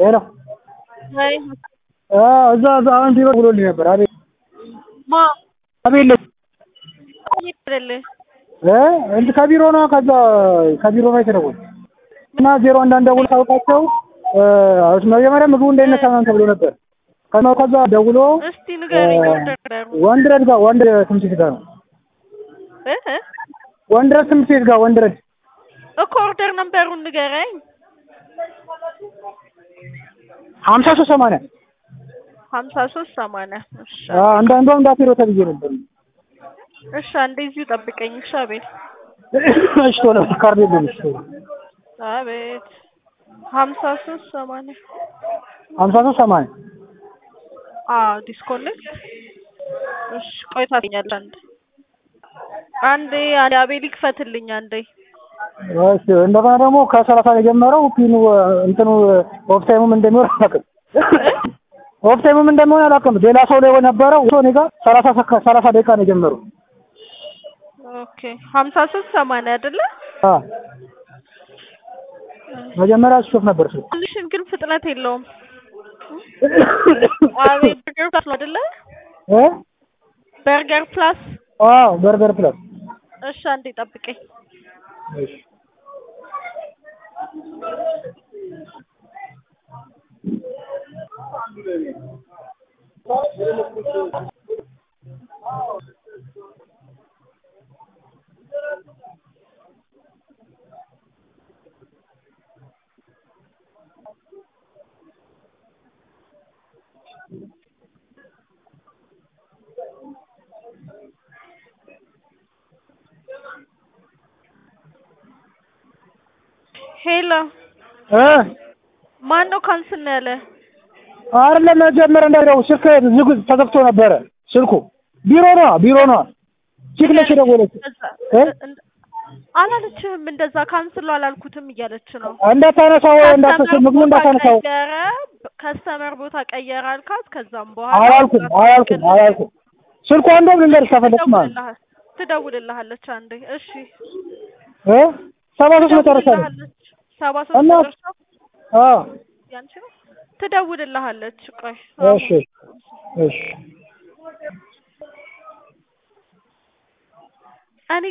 ሄሎ ወይ እዛ እዛ አሁን ቢሮ ብሎልኝ ነበር። አቤት ማ አቤት ልጅ ይደልህ እ እንትን ከቢሮ ነው ከዛ ከቢሮ ነው የተደወለው እና ዜሮ አንዳንድ ደውል ታውቃቸው መጀመሪያ ምግቡ እንዳይነሳ ምናምን ተብሎ ነበር። ከዛ ከዛ ደውሎ እስቲ ንገረኝ። ወንደር ወንድረድ ጋር ወንድ ትምህርት ቤት ጋር ነው እ እ ወንድረድ ትምህርት ቤት ጋር ወንድረድ እኮ ኦርደር ነምበሩን ንገረኝ። ሀምሳ ሶስት ሰማንያ ሀምሳ ሶስት ሰማንያ እሺ አንዳንዷም እንዳትሄዶ ተብዬ ነበር። እሺ አንዴ እዚሁ ጠብቀኝ። እሺ አቤት እሺ ቶሎ ካርድ የለም። እሺ ቶሎ አቤት ሀምሳ ሶስት ሰማንያ ሀምሳ ሶስት ሰማንያ አዎ ዲስኮኔክት እሺ ቆይ ታገኛለህ። አንዴ አንዴ አንዴ አቤል ይክፈትልኝ አንዴ እሺ እንደገና ደግሞ ከሰላሳ ነው የጀመረው ፒኑ እንትኑ ኦፍ ታይሙም እንደሚሆን አላውቅም። ኦፍ ታይሙም እንደሚሆን አላውቅም። ሌላ ሰው ላይ ነበረው እሱ እኔ ጋር ሰላሳ ሰከ- ሰላሳ ደቂቃ ነው የጀመረው። ኦኬ ሀምሳ ሶስት ሰማንያ አይደለ? አ መጀመሪያ ሾፍ ነበር እሱ ትንሽን ግን ፍጥነት የለውም። አቤት በርገር ፕላስ ነው አይደለ? እ በርገር ፕላስ አዎ በርገር ፕላስ እሺ አንዴ ጠብቀኝ። እሺ ሄሎ እ ማን ነው ካንስል ነው ያለ? አይደለም መጀመሪያ እንዳይደው ስልክ ዝግ ተዘግቶ ነበረ ስልኩ ቢሮ ነው ቢሮ ነው ቺክ ነች የደወለችው እንደዛ- እ? እንደ- አላለችህም እንደዛ ካንስል አላልኩትም እያለች ነው። እንዳታነሳው እንዳታነሳው ምግቡ እንዳታነሳው ቀየረ ከስተመር ቦታ ቀየረ አልካት። ከዛም በኋላ አላልኩም አላልኩም አላልኩም ስልኳ እንደውም ልንገርሽ ከፈለግሽ ማለት ነው ትደውልልሃል- ትደውልልሃለች አንዴ። እሺ እ ሰባ ሶስት መጨረሻ ነው ትደውልልሃለች። ሰባ ሶስት እና- መጨረሻ አዎ ያንቺ ነው። ትደውልልሃለች። ቆይ እሺ እሺ